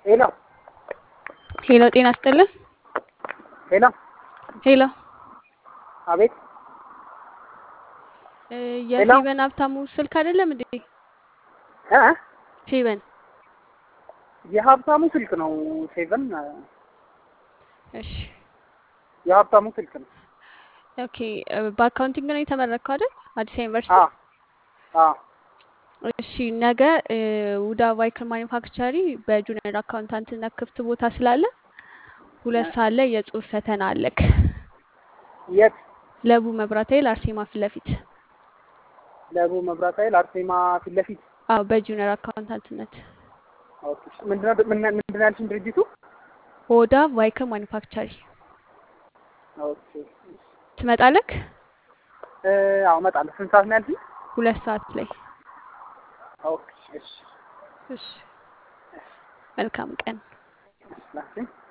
ሄሎ ሄሎ ጤና ይስጥልን። ሄሎ ሄሎ አቤት እ የፌቨን ሀብታሙ ስልክ አይደለም እንዴ? እ ፌቨን የሀብታሙ ስልክ ነው። ሴቨን እሺ የሀብታሙ ስልክ ነው። ኦኬ እ በአካውንቲንግ ነው የተመረቅከው አይደል? አዲስ ዩኒቨርሲቲ። አ አ እሺ ነገ እ ውዳ ቫይክል ማኒፋክቸሪ በጁኒየር አካውንታንትነት ክፍት ቦታ ስላለ ሁለት ሰዓት ላይ የጽሁፍ ፈተና አለክ። የት ለቡ መብራት ኃይል አርሴማ ፊት ለፊት። ለቡ መብራት ኃይል አርሴማ ፊት ለፊት። አዎ በጁኒየር አካውንታንትነት ኦኬ ምንድነው ምን- ምንድነው ያልሽኝ ድርጅቱ? ኦዳ ቫይክል ማኒፋክቸሪ ኦኬ ትመጣለክ? እ አዎ እመጣለሁ። ስንት ሰዓት ነው ያልሽኝ? ሁለት ሰዓት ላይ። ኦኬ እሺ እሺ መልካም ቀን። እሺ ላክሽኝ